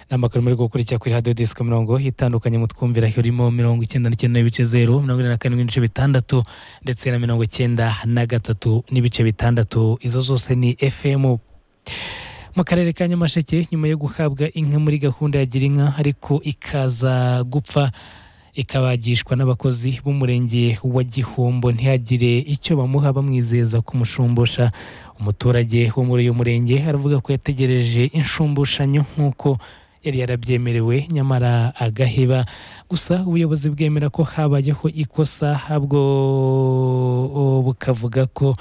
n'amakaro muri gukurikira kuri radiyo disiko mirongo itandukanye mu twumvira harimo mirongo icyenda n'icyenda n'ibice zeru mirongo inani na karindwi n'ibice bitandatu ndetse na mirongo icyenda na gatatu n'ibice bitandatu izo zose ni efemu mu karere ka nyamasheke nyuma yo guhabwa inka muri gahunda ya girinka ariko ikaza gupfa ikabagishwa n'abakozi b'umurenge wa gihombo ntihagire icyo bamuha bamwizeza kumushumbusha umuturage wo muri uyu murenge aravuga ko yategereje inshumbushanyo nk'uko yari yarabyemerewe nyamara agaheba gusa ubuyobozi bwemera ko habayeho ikosa habwo bukavuga ko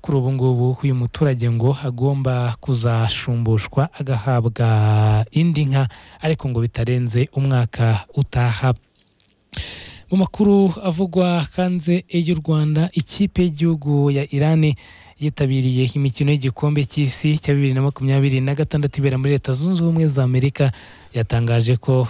kuri ubu ngubu uyu muturage ngo agomba kuzashumbushwa agahabwa indi nka ariko ngo bitarenze umwaka utaha mu makuru avugwa hanze y'u rwanda ikipe y'igihugu ya irani yitabiriye imikino y'igikombe cy'isi cya bibiri na makumyabiri na gatandatu ibera muri leta zunze ubumwe za amerika yatangaje ko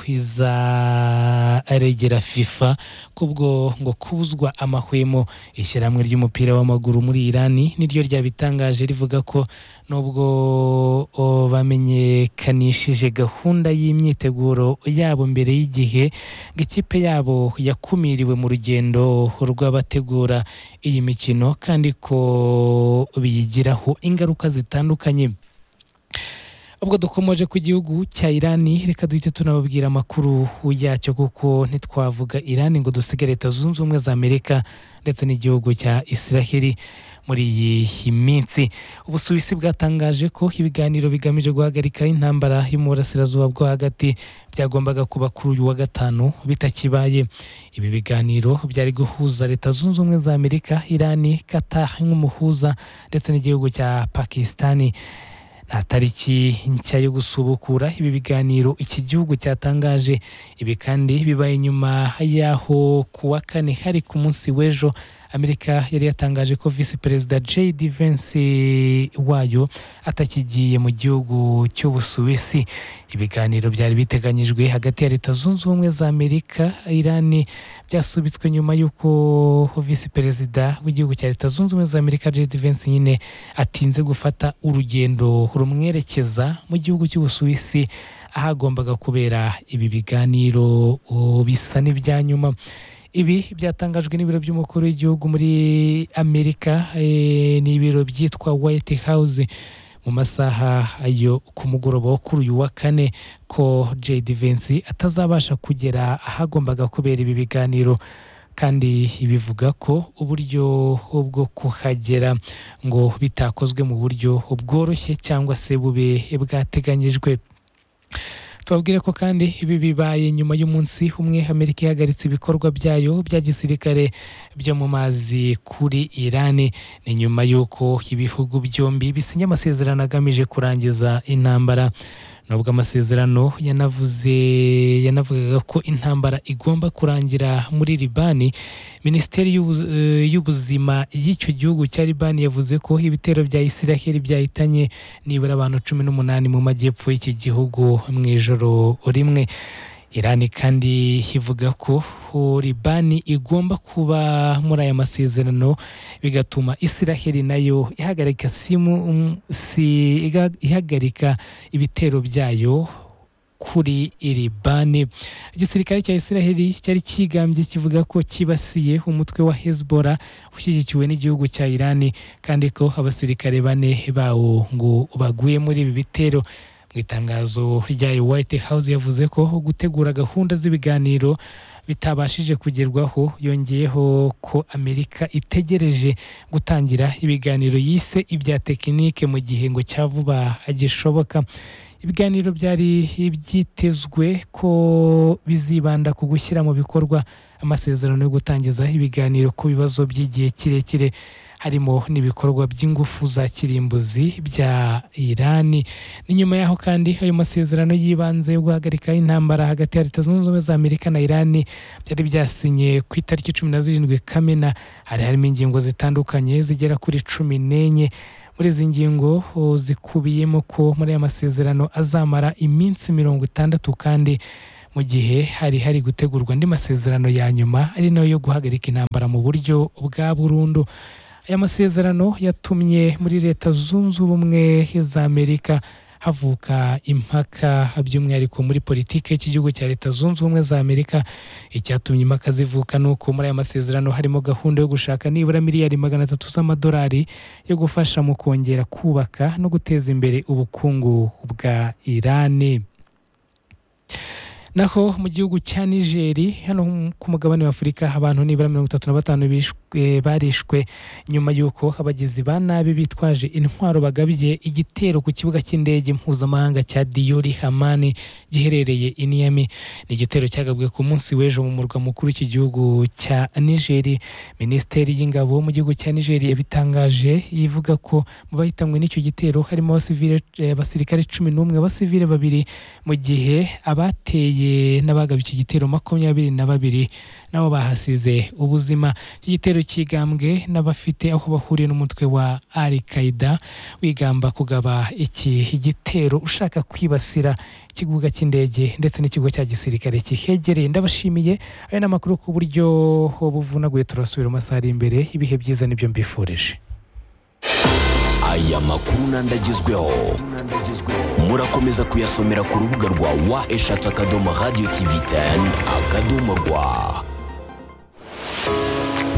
izaregera fifa kubwo ngo kubuzwa amahwemo ishyirahamwe ry'umupira w'amaguru muri irani niryo ryabitangaje rivuga ko nubwo o, bamenyekanishije gahunda y'imyiteguro yabo mbere y'igihe ngo ikipe yabo yakumiriwe mu rugendo rw'abategura iyi mikino kandi ko biyigiraho ingaruka zitandukanye ubwo dukomeje ku gihugu cya irani reka duhite tunababwira amakuru yacyo kuko ntitwavuga irani ngo dusige leta zunze ubumwe za amerika ndetse n'igihugu cya israheli muri iyi minsi ubusuwisi bwatangaje ko ibiganiro bigamije guhagarika intambara yo mu burasirazuba bwo hagati byagombaga kuba kuri uyu wa gatanu bitakibaye ibi biganiro byari guhuza leta zunze ubumwe za amerika irani kata nk'umuhuza ndetse n'igihugu cya pakisitani nta tariki nshya yo gusubukura ibi biganiro iki gihugu cyatangaje ibi kandi bibaye nyuma y'aho ku wa kane hari ku munsi w'ejo amerika yari yatangaje ko visi perezida jd vensi wayo atakigiye mu gihugu cy'ubusuwisi ibiganiro byari biteganyijwe hagati ya leta zunze ubumwe za amerika irani byasubitswe nyuma y'uko visi perezida w'igihugu cya leta zunze ubumwe za amerika jd vensi nyine atinze gufata urugendo rumwerekeza mu gihugu cy'ubusuwisi ahagombaga kubera ibi biganiro bisa n'ibya nyuma ibi byatangajwe n'ibiro by'umukuru w'igihugu muri amerika ni ibiro byitwa white house mu masaha yo ku mugoroba wo kuri uyu wa kane ko jd vensi atazabasha kugera ahagombaga kubera ibi biganiro kandi bivuga ko uburyo bwo kuhagera ngo bitakozwe mu buryo bworoshye cyangwa se bube bwateganyijwe tubabwire ko kandi ibi bibaye nyuma y'umunsi umwe amerika ihagaritse ibikorwa byayo bya gisirikare byo mu mazi kuri irani ni nyuma y'uko ibihugu byombi bisinya amasezerano agamije kurangiza intambara nubwo amasezerano yanavuze yanavugaga ko intambara igomba kurangira muri libani minisiteri y'ubuzima y'icyo gihugu cya libani yavuze ko ibitero bya isiraheli byahitanye nibura abantu cumi n'umunani mu majyepfo y'iki gihugu mu ijoro rimwe irani kandi ivuga ko libani igomba kuba muri aya masezerano bigatuma isiraheli nayo ihagarika simu si ihagarika ibitero byayo kuri iri bane igisirikare cya israheli cyari kigambye kivuga ko kibasiye umutwe wa hezbollah ushyigikiwe n'igihugu cya irani kandi ko abasirikare bane bawo ngo baguye muri ibi bitero mu itangazo rya white house yavuze ko gutegura gahunda z'ibiganiro bitabashije kugerwaho yongeyeho ko amerika itegereje gutangira ibiganiro yise ibya tekinike mu gihe ngo cya vuba gishoboka ibiganiro byari byitezwe ko bizibanda ku gushyira mu bikorwa amasezerano yo gutangiza ibiganiro ku bibazo by'igihe kirekire harimo n'ibikorwa by'ingufu za kirimbuzi bya irani ni nyuma y'aho kandi ayo masezerano y'ibanze yo guhagarika intambara hagati ya leta zunze ubumwe za amerika na irani byari byasinye ku itariki cumi na zirindwi kamena hari harimo ingingo zitandukanye zigera kuri cumi n'enye muri izi ngingo zikubiyemo ko muri aya masezerano azamara iminsi mirongo itandatu kandi mu gihe hari hari gutegurwa andi masezerano ya nyuma ari nayo yo guhagarika intambara mu buryo bwa burundu aya masezerano yatumye muri leta zunze ubumwe za amerika havuka impaka by'umwihariko muri politiki y'igihugu cya leta zunze ubumwe za amerika icyatumye impaka zivuka ni uko muri aya masezerano harimo gahunda yo gushaka nibura miliyari magana atatu z'amadolari yo gufasha mu kongera kubaka no guteza imbere ubukungu bwa irani naho mu gihugu cya nigeri hano ku mugabane w'afurika abantu nibura mirongo itatu na batanu barishwe nyuma y'uko abagizi ba nabi bitwaje intwaro bagabye igitero ku kibuga cy'indege mpuzamahanga cya diyori hamani giherereye i niyami ni igitero cyagabwe ku munsi w'ejo mu murwa mukuru w'iki gihugu cya nigeri minisiteri y'ingabo mu gihugu cya nigeri yabitangaje ivuga ko mu bahitanwe n'icyo gitero harimo abasirikare cumi n'umwe abasivire babiri mu gihe abateye n'abagabye iki gitero makumyabiri na babiri nabo bahasize ubuzima iki gitero cyigambwe n'abafite aho bahuriye n'umutwe wa al qaida wigamba kugaba iki gitero ushaka kwibasira ikibuga cy'indege ndetse n'ikigo cya gisirikare kihegereye ndabashimiye aya ni amakuru ku buryo buvunaguye turasubira amasaha ari imbere ibihe byiza nibyo mbifurije aya makuru n'andagezweho murakomeza kuyasomera ku rubuga rwa wa eshatu akadomo radiyo tivi teni akadomo rwa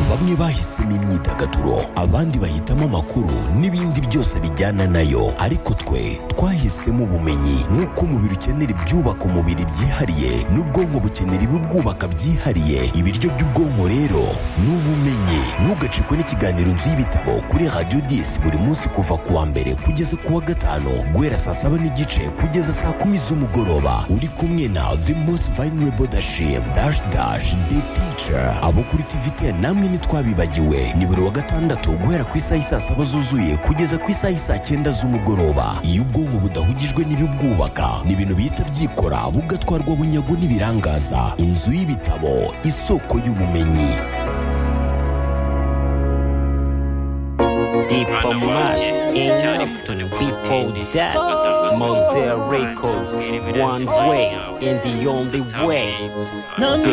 bamwe bahisemo imyidagaduro abandi bahitamo amakuru n'ibindi byose bijyana nayo ariko twe twahisemo ubumenyi nk'uko umubiri ukenera ibyubaka umubiri byihariye n'ubwonko bukenera ibibwubaka byihariye ibiryo by'ubwonko rero ni ubumenyi ntugacikwe n'ikiganiro nzu y'ibitabo kuri radiyo disi buri munsi kuva ku wa mbere kugeza ku wa gatanu guhera saa saba n'igice kugeza saa kumi z'umugoroba uri kumwe na the most vulnerable dashim dash dash the teacher abo kuri tivi teni namwe ntitwabibagiwe ni buri wa gatandatu guhera ku isaha y'i saa saba zuzuye kugeza ku isaha y'i saa cyenda z'umugoroba iyo ubwonko budahugijwe n'ibibwubaka ni ibintu bihita byikora bugatwarwa bunyago n'ibirangaza inzu y'ibitabo isoko y'ubumenyi Deeper Mad, enough before that. Mosaic Records, one way and the only way. No, no,